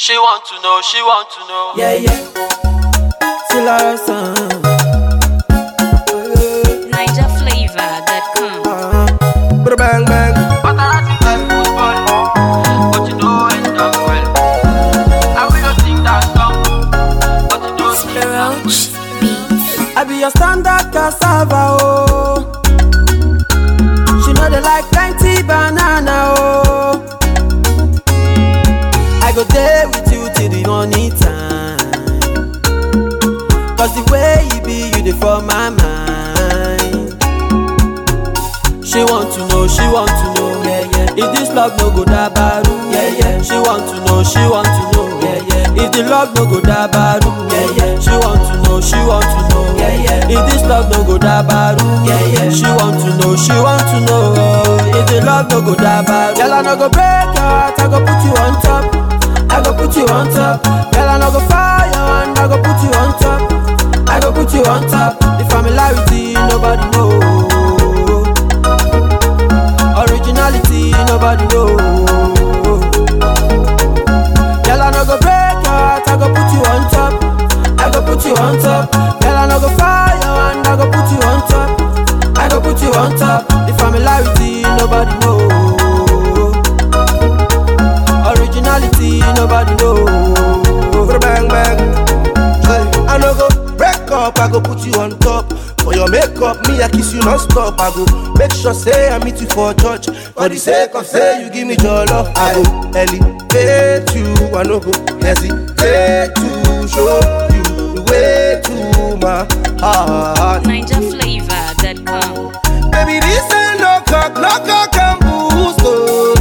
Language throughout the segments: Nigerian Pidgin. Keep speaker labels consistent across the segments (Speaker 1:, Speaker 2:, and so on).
Speaker 1: She want to know, she want to know.
Speaker 2: Yeah, yeah. Still our son.
Speaker 3: NigerFlavor.com.
Speaker 2: Uh, bang bang.
Speaker 1: Paparazzi like football, but you know it done well. I will not sing that song, but you know sing
Speaker 3: Roach Beats.
Speaker 2: I be your standard cassava, oh. She know they like plenty banana, oh. I go there with you till the morning time. Cause the way you be, you dey for my mind. She want to know, she want to know, yeah, yeah. If this love no go dabaru, yeah, yeah. She want to know, she want to know, yeah, yeah. If the love no go dabaru, yeah, yeah. She want to know, she want to know, yeah, yeah. If this love no go dabaru, yeah, yeah. She want to know, she want to know, if the love no go dabaru. Girl, I no go break your heart, I go put you on top. I go put you on top. Girl, I no go fire and I go put you on top. I go put you on top. The familiarity, nobody know. Originality, nobody know. Girl, I no go break your heart, I go put you on top. I go put you on top. Girl, I no go fire and I go put you on top. I go put you on top. The familiarity, nobody know. Originality, nobody know.
Speaker 4: bang bang. Hey, I no go break up, I go put you on top. For your makeup, me I kiss you non-stop. I go make sure say I meet you for church. For the sake of say you give me your love, I go elevate you. I no go hesitate to show you the way to my heart.
Speaker 3: NigerFlavor.com.
Speaker 4: Baby, this ain't no cock, no cock and boost. Oh.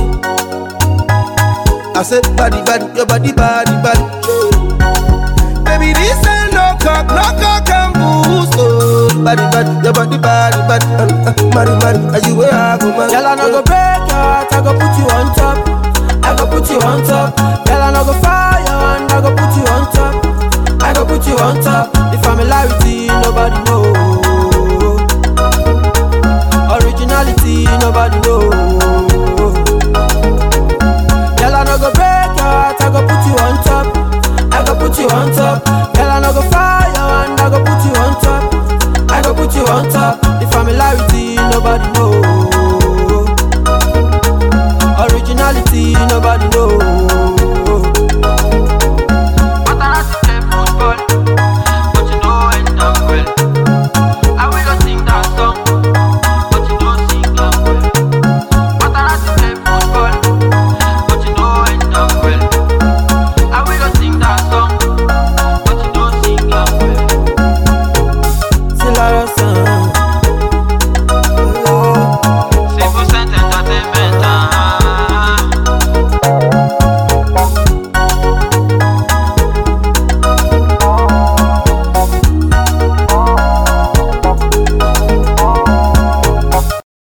Speaker 4: I said, body, body, your body, body, body. Baby, this ain't no cock, no cock and boost. Oh. Body, body, your body, body, body. Uh, uh, Marry, marry, are you where I go, man?
Speaker 2: Girl, I no go break your heart, I go put you on top. I go put you on top. Girl, I no go fire and I go put you on top. I go put you on top. The familiarity, nobody know. Originality, nobody know. Girl, I no go break your heart, I go put you on top. I go put you on top. Girl, I no go fire and I go put you on top. I go put you on top. The familiarity, nobody know.